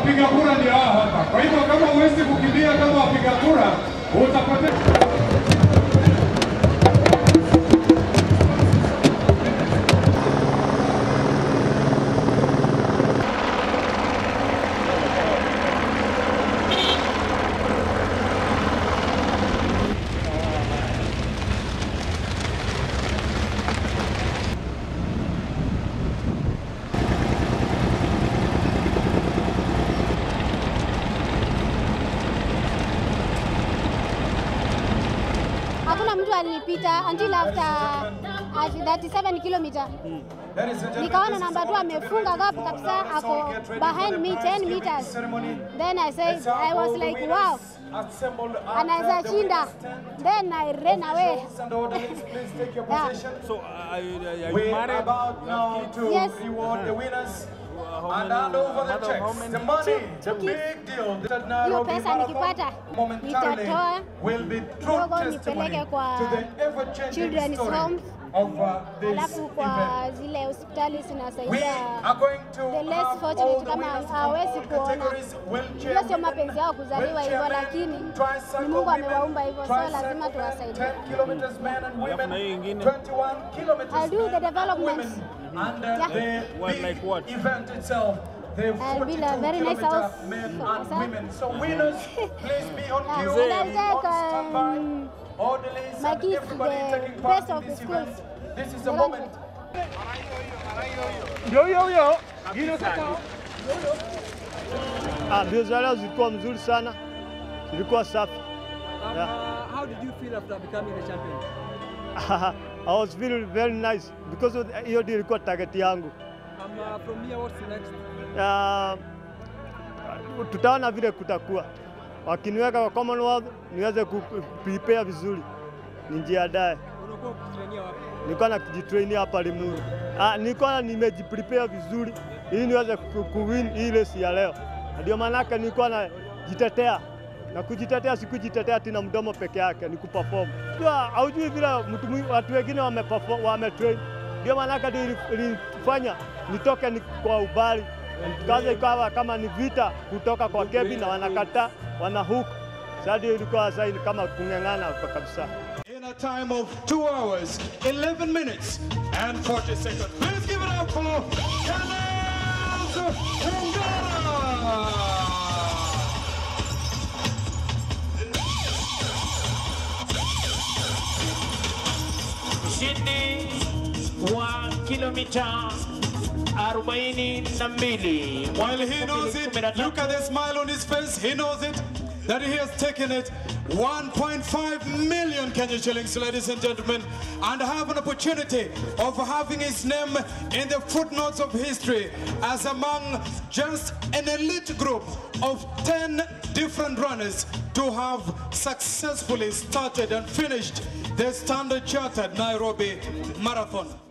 wapiga kura ndio hao hapa. Kwa hivyo kama huwezi kukimbia kama wapiga kura, utapotea. Hakuna mtu alinipita until after at 37 kilometer. Nikaona namba 2 amefunga gap kabisa, ako behind me 10 meters. Then I said, I was like, wow, anaweza shinda. Then I ran away. Yeah. So, uh, are you, are you We're married? about You now have kids? to Yes. reward the winners How and many- hand over the mother of how checks. many? The money, the Two kids. big deal. The Hiyo Nairobi pesa Marathon nikipata, momentarily nitatoa will be true kidogo testimony nipeleke kwa to the ever-changing children's story homes. of uh, this Alafu kwa event. zile hospitali We zinasaidia are going to the less have all fortunate the kama winners from hawezi all kuona. categories, wheelchair Hiyo sio women, mapenzi yao kuzaliwa hivyo, wheelchair lakini men, ni tricycle Mungu women, amewaumba hivyo, so tricycle lazima men, tuwasaidie. 10 kilometers men and women, na hiyo ingine? 21 kilometers I'll do the men and development. women. And uh, Yeah. the What, big like what? event itself, the I'll 42 build a very nice kilometer house men for and myself. women. So winners, please be on Yeah, cue, and I'll take, on standby. um, Orderlies my and kids to everybody the taking part best in of the this schools. event. This is the The moment. Ndio hiyo hiyo. Ah, mbio za leo zilikuwa mzuri sana, zilikuwa safi. Yeah. Uh, how did you feel after becoming the champion? I was feeling very nice because of hiyo ndio ilikuwa target yangu. Um, uh, from here, what's next? Ah, tutaona vile kutakuwa. Wakiniweka kwa Commonwealth niweze ku prepare vizuri, nijiandae. Unakuwa ukitrainia wapi? Nilikuwa najitrainia hapa Limuru. Ah, nilikuwa nimejiprepare vizuri ili niweze ku- kuwin hii race ya leo. Na Ndio maanake nilikuwa najitetea na kujitetea, sikujitetea tina mdomo peke yake, ni kuperform. Jua haujui vile mtu mwi- watu wengine wameperform, wametrain. Ndio maanake ndio ili- ilifanya nitoke ni kwa ubali kaza ikawa kama ni vita kutoka kwa kebi na wanakataa wana hook. Sasa ndio ilikuwa sasa ni kama kung'ang'ana kwa kabisa. In a time of 2 hours, 11 minutes, and 40 seconds. Please give it up for Kenneth Ungara! ushindi wa kilomita 42 While he knows it, look at the smile on his face. He knows it that he has taken it. 1.5 million Kenya shillings, ladies and gentlemen, and have an opportunity of having his name in the footnotes of history as among just an elite group of 10 different runners to have successfully started and finished the Standard Chartered Nairobi Marathon.